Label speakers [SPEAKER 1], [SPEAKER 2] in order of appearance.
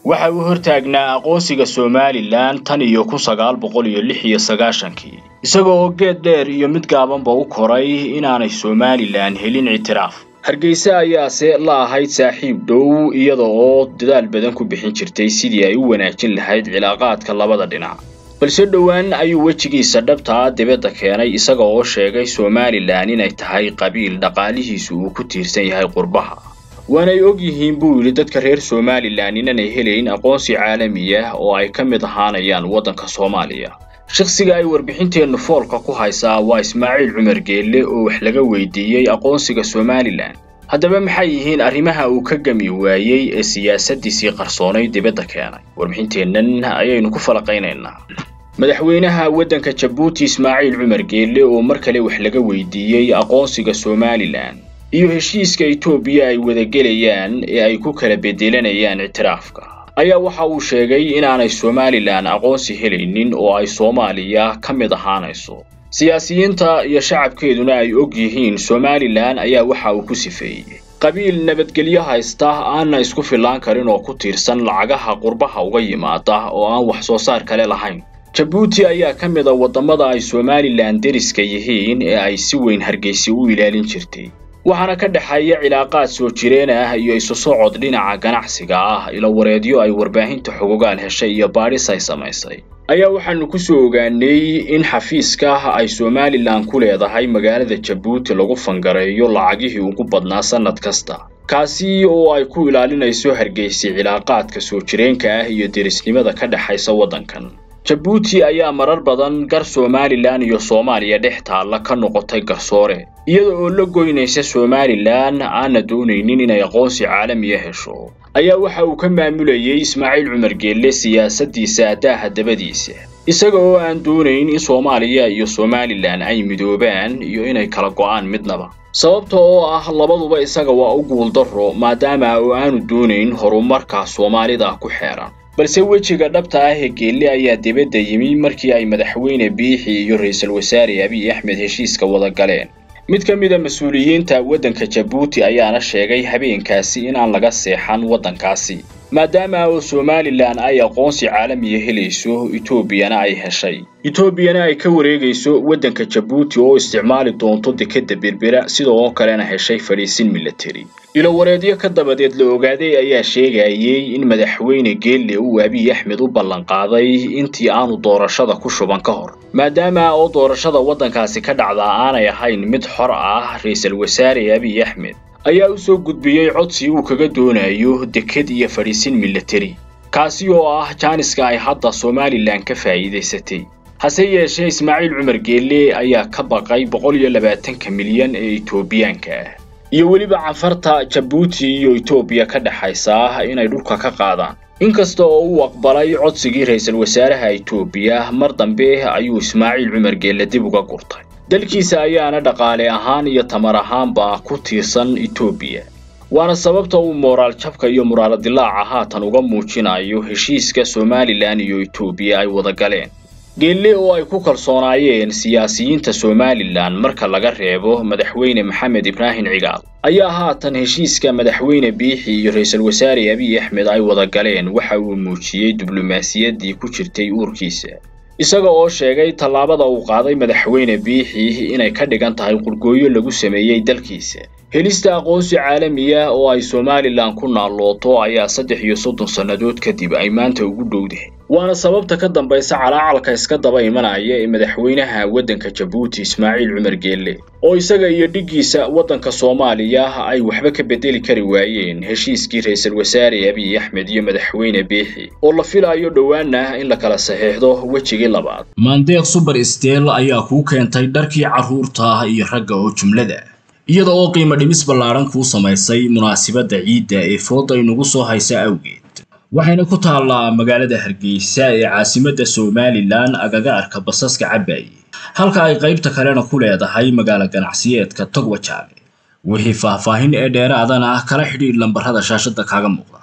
[SPEAKER 1] waxa uu hortaagnaa aqoonsiga somalilan tan iyo kun sagaal boqol iyo lix iyo sagaashankii isaga oo geed dheer iyo mid gaabanba u koray inaanay somalilan helin ictiraaf hargeysa ayaase la ahayd saaxiib dhow iyada oo dadaal badan ku bixin jirtay sidii ay u wanaajin lahayd cilaaqaadka labada dhinac balse dhowaan ayuu wejigiisa dhabtaa dibadda keenay isaga oo sheegay somalilan inay tahay qabiil dhaqaalihiisu uu ku tiirsan yahay qurbaha waanay og yihiin buu yidhi dadka reer somalilan inanay helayn aqoonsi caalami ah oo ay ka mid ahaanayaan waddanka soomaaliya shakhsiga ay warbixinteennu foolka ku haysaa waa ismaaciil cumar geelle oo wax laga weydiiyey aqoonsiga somalilan haddaba maxay yihiin arrimaha uu ka gami waayey ee siyaasaddiisii qarsoonay dibadda keenay warbixinteennan ayaynu ku falaqaynaynaa madaxweynaha waddanka jabuuti ismaaciil cumar geelle oo mar kale wax laga weydiiyey aqoonsiga somalilan iyo heshiiska etoobiya ay wadagelayaan ee ay ku kala bedelanayaan ictiraafka ayaa waxa uu sheegay inaanay somalilan aqoonsi helaynin oo ay soomaaliya ka mid ahaanayso siyaasiyiinta iyo shacabkeeduna ay og yihiin somalilan ayaa waxa uu ku sifeeyey qabiil nabadgelyo haysta aanna isku fillaan karin oo ku tiirsan lacagaha qurbaha uga yimaada oo aan wax soo saar kale lahayn jabuuti ayaa ka mid a waddamada ay somalilan deriska yihiin ee ay si weyn hargeysi u ilaalin jirtay waxaana ka dhexeeya cilaaqaad soo jireen ah iyo isu socod dhinaca ganacsiga ah ilo wareedyo ay warbaahinta xogogaal heshay iyo baadhis ay samaysay ayaa waxaanu ku soo ogaanay in xafiiska ay somalilan ku leedahay magaalada jabuuti lagu fangareeyo lacagihii ugu badnaa sannad kasta kaasi oo ay ku ilaalinayso hargeysi cilaaqaadka soo jireenka ah iyo derisnimada ka dhexaysa waddankan jabuuti ayaa marar badan gar somalilan iyo soomaaliya dhex taalla ka noqotay garsoore iyada oo la goynaysa somalilan aanna doonaynin inay aqoonsi caalamiya hesho ayaa waxa uu ka maamulayay ismaaciil cumar geelle siyaasaddiisa daaha dabadiisa isaga oo aan doonayn in soomaaliya iyo somalilan ay midoobaan iyo inay kala go'aan midnaba sababta oo ah labaduba isaga waa u guuldarro maadaama oo aanu doonayn horumarka soomaalida ku xeeran balse wejiga dhabta ah ee geelle ayaa dibadda yimi markii ay madaxweyne biixi iyo ra-iisul wasaare abiy axmed heshiiska wada galeen mid ka mid a mas-uuliyiinta waddanka jabuuti ayaana sheegay habeenkaasi inaan laga seexan waddankaasi maadaama oo somalilan ay aqoonsi caalamiya helayso etoobiyana ay heshay etoobiyana ay ka wareegayso waddanka jabuuti oo isticmaali doonto dekedda berbera sidoo kalena heshay fadhiisin milatari ilowareedyo ka dabadeed la ogaaday ayaa sheegayey in madaxweyne geelle uu abiy axmed u ballanqaaday intii aanu doorashada ku shuban ka hor maadaama oo doorashada waddankaasi ka dhacdaa aanay ahayn mid xor ah ra-iisul wasaare abiy axmed ayaa u soo gudbiyey codsi uu kaga doonayo deked iyo fadhiisin milatari kaasi oo ah jaaniska ay hadda somalilan ka faa'iidaysatay hase yeeshee ismaaciil cumar geelle ayaa ka baqay boqol iyo labaatanka milyan ee etoobiyaanka ah iyo weliba canfarta jabuuti iyo etoobiya ka dhexaysa inay dhulka ka qaadaan inkasta oo uu aqbalay codsigii ra-iisul wasaaraha etoobiya mar dambe ayuu ismaaciil cumar geelle dib uga gurtay dalkiisa ayaana dhaqaale ahaan iyo tamar ahaanba ku tiirsan etoobiya waana sababta uu mooraal jabka iyo muraaladilaaca haatan uga muujinayo heshiiska somalilan iyo etoobiya ay wada galeen geelle oo ay ku kalsoonaayeen siyaasiyiinta somalilan marka laga reebo madaxweyne maxamed ibraahim cigaal ayaa haatan heshiiska madaxweyne biixi iyo ra-iisul wasaare abiy axmed ay wada galeen waxa uu muujiyey diblomaasiyaddii ku jirtay uurkiisa isaga oo sheegay tallaabada uu qaaday madaxweyne biixi inay ka dhigan tahay qurgooyo lagu sameeyey dalkiisa helista aqoonsi caalamiya oo ay somalilan ku naallooto ayaa saddex iyo soddon sannadood kadib ay maanta ugu dhowdahay waana sababta ka dambaysa calaacalka iska daba imanaya ee madaxweynaha waddanka jabuuti ismaaciil cumar geelle oo isaga iyo dhiggiisa waddanka soomaaliya ay waxba ka bedeli kari waayeen heshiiskii ra-iisul wasaare abiy axmed iyo madaxweyne biixi oo la filayo dhowaana in la kala saxiixdo wejigii labaad
[SPEAKER 2] maandeeq suber steel ayaa kuu keentay dharkii carruurta iyo ragga oo jumlada iyada oo qiimo dhimis ballaadhan kuu samaysay munaasibadda ciidda ee fooda inugu soo haysa awgeed waxayna ku taallaa magaalada hargeysa ee caasimadda somalilan agaga arka basaska cabaaye halka ay qaybta kalena ku leedahay magaalo ganacsiyeedka togwajaale wixii faahfaahin ee dheeraadana kala xidhiidh lambarrada shaashadda kaaga muuqda